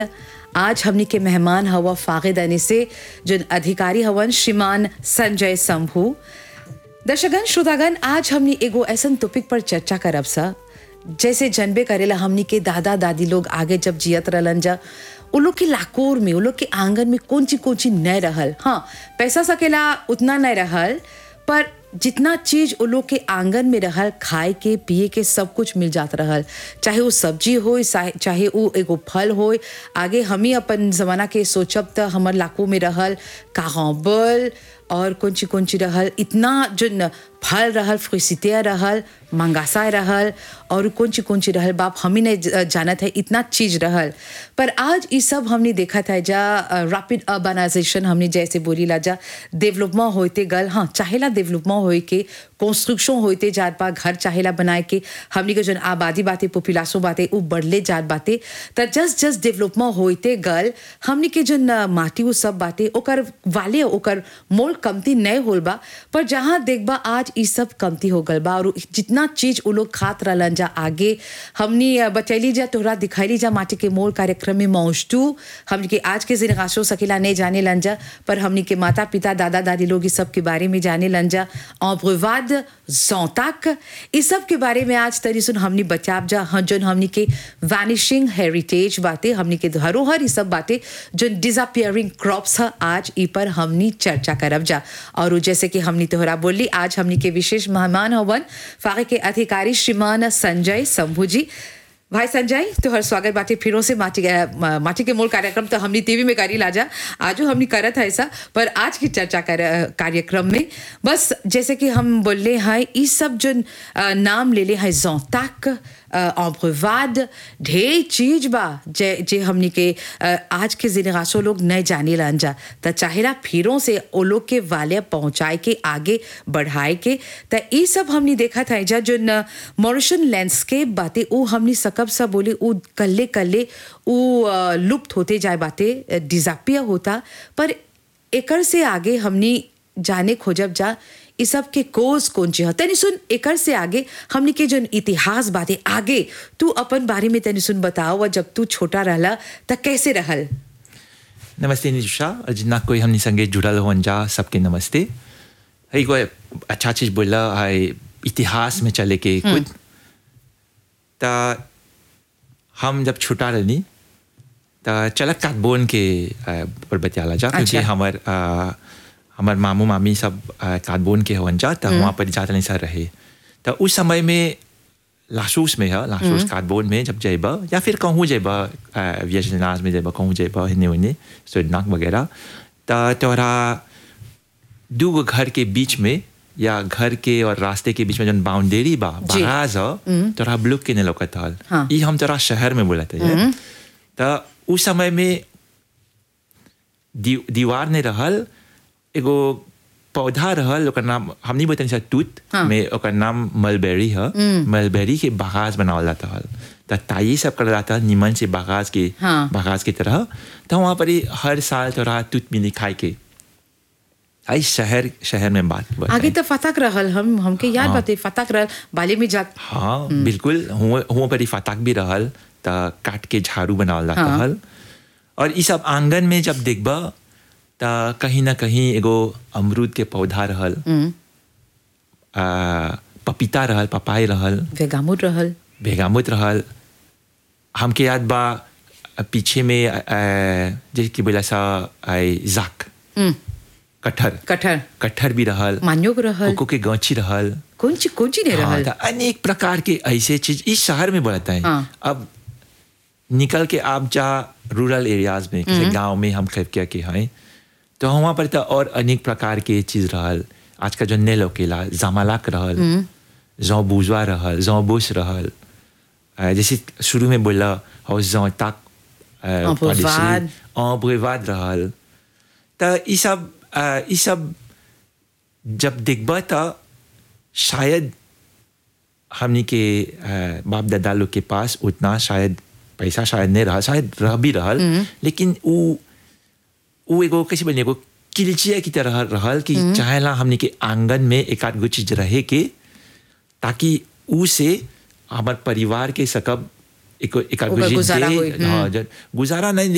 आज हमनी के मेहमान हवा फागिद अनी से जिन अधिकारी हवन श्रीमान संजय शंभू दर्शकगण श्रोतागण आज हमनी एगो ऐसन टॉपिक पर चर्चा करब सा जैसे जनबे करेला हमनी के दादा दादी लोग आगे जब जियत रहलन जा उ लोग के लाकोर में उ लोग के आंगन में कौन ची कौन ची नहीं रहल हाँ पैसा सकेला उतना नहीं रहल पर जितना चीज उ लोग के आंगन में रहल खाए के पिए के सब कुछ मिल जात रहल चाहे वो सब्जी हो चाहे वो एगो फल हो आगे हम ही अपन जमाना के सोचब त हमर लाको में रहल कागबल और कौन ची कौन ची रहल इतना जो न फल रहल फ्रिसितिया रहल मंगासा रहल और कौन ची कौन ची रहल बाप हम ही नहीं जानत है इतना चीज रहल पर आज ये सब हमने देखा था जा रैपिड अर्बनाइजेशन हमने जैसे बोली ला जा डेवलपमेंट होते गल हाँ चाहेला डेवलपमेंट होए के कंस्ट्रक्शन होते जात बा घर चाहेला बनाए के हमने के जो आबादी बातें पॉपुलेशन बातें वो बढ़ले जात बातें त जस्ट जस्ट डेवलपमेंट होते गल हमने के जो माटी वो सब बातें ओकर वाले ओकर मोल कमती नहीं होल बा पर जहाँ देखबा आज ई सब कमती हो गल बा और जितना चीज वो लोग खात रहलन जा आगे हमनी बतैली जा तोहरा दिखैली जा माटी के मोल कार्यक्रम में मौजटू हमनी के आज के जिनगाशो सकेला नहीं जाने लन जा पर हमनी के माता पिता दादा दादी लोग इस सब के बारे में जाने लन जा अब्रवाद जौताक इस सब के बारे में आज तरी सुन हमनी बचाव जा हाँ जोन हमनी के वैनिशिंग हेरिटेज बातें हमनी के धरोहर ये सब बातें जो डिसअपियरिंग क्रॉप्स है आज ई पर हमनी चर्चा करब जा और जैसे कि हमनी तोहरा बोली आज हमनी के विशेष मेहमान हवन फागे के अधिकारी श्रीमान संजय शंभू जी भाई संजय तोहर स्वागत बाटे फिरों से माटी माटी के मूल कार्यक्रम तो हमनी टीवी में करी लाजा आजो हमनी करत है ऐसा पर आज की चर्चा कर कार्यक्रम में बस जैसे कि हम बोले हैं ये सब जो नाम ले ले हैं जोताक अब्रवाद ढेर चीज बा जे जे हमनी के आज के जिनगासो लोग नहीं जाने लन जा त चाहेला फिरों से ओ लोग के वाले पहुंचाए के आगे बढ़ाए के त ये सब हमनी देखा था जा जो मॉरिशन लैंडस्केप बातें वो हमनी सकब सब बोले वो कल्ले कल्ले वो लुप्त होते जाए बातें डिजापिया होता पर एकर से आगे हमनी जाने खोजब जा ये सब के कोज कौन ची तनी सुन एकर से आगे हमने के जो इतिहास बातें आगे तू अपन बारे में तनी सुन बताओ जब तू छोटा रहला त कैसे रहल नमस्ते निशा और जितना कोई हमने संगे जुड़ल हो जा सबके नमस्ते है कोई अच्छा चीज बोला है इतिहास में चले के कुछ ता हम जब छोटा रहनी ता चलक काट बोन के पर बतियाला जा क्योंकि हमार हमार मामू मामी सब काटबोन के हवन जा तो वहाँ पर जाता नहीं सर रहे तो उस समय में लासूस में है लासूस काटबोन में जब जेबा या फिर कहूँ जेबा वियतनाम में जेबा कहूँ जेबा हिन्ने उन्ने सुरनाक वगैरह तो तोरा दो घर के बीच में या घर के और रास्ते के बीच में जो बाउंडेरी बा बराज है तोरा ब्लुक के नहीं लौकत हल हाँ। ये हम तोरा शहर में बोलते हैं तो उस समय में दी, दीवार ने रहल एगो पौधा रहल ओकर नाम हमनी बतनी सा तूत हाँ। में ओकर नाम मलबेरी है मलबेरी के बागाज बनावल जाता हल तो ताई सब कर जाता निमन से बागाज के हाँ। बागाज की तरह तो वहाँ पर हर साल तोरा तूत मिली खाए के आई शहर शहर में बात आगे तो फतक रहल हम हमके याद हाँ। बाते फतक रहल बाले में जात हाँ बिल्कुल हुआ पर फतक भी रहल तो काट के झाड़ू बनावल जाता हाँ। हल और ये सब आंगन में जब देखबा त कहीं ना कहीं एगो अमरूद के पौधा रहल आ, पपीता रहल पपाई रहल वेगामुत रहल वेगामुत रहल हमके याद बा पीछे में जैसे कि बोला सा जाक कटहर कटहर कटहर भी रहल मान्योग रहल कोको के गौची रहल कौन ची कौन ची नहीं रहल अनेक प्रकार के ऐसे चीज इस शहर में बोलता है हाँ। अब निकल के आप जा रूरल एरियाज में किसी गांव में हम खैफकिया के हैं तो वहाँ पर तो और अनेक प्रकार के चीज रहल आज का जो नेल केला जमालाक रहल जौ बुजवा रहल जौ बुश रहल जैसे शुरू में बोला और जौ तक ब्रेवाद रहल तो ये सब ये सब जब देखबा तो शायद हमनी के बाप दादा लोग के पास उतना शायद पैसा शायद नहीं रहा शायद रह भी रहल लेकिन वो वो एगो कैसे बोलिए एगो किलचिया की तरह रहल कि चाहेला हमने के आंगन में एक आध गो चीज रहे के ताकि ऊ से हमार परिवार के सकब एक एक गुजारा गुजारा नहीं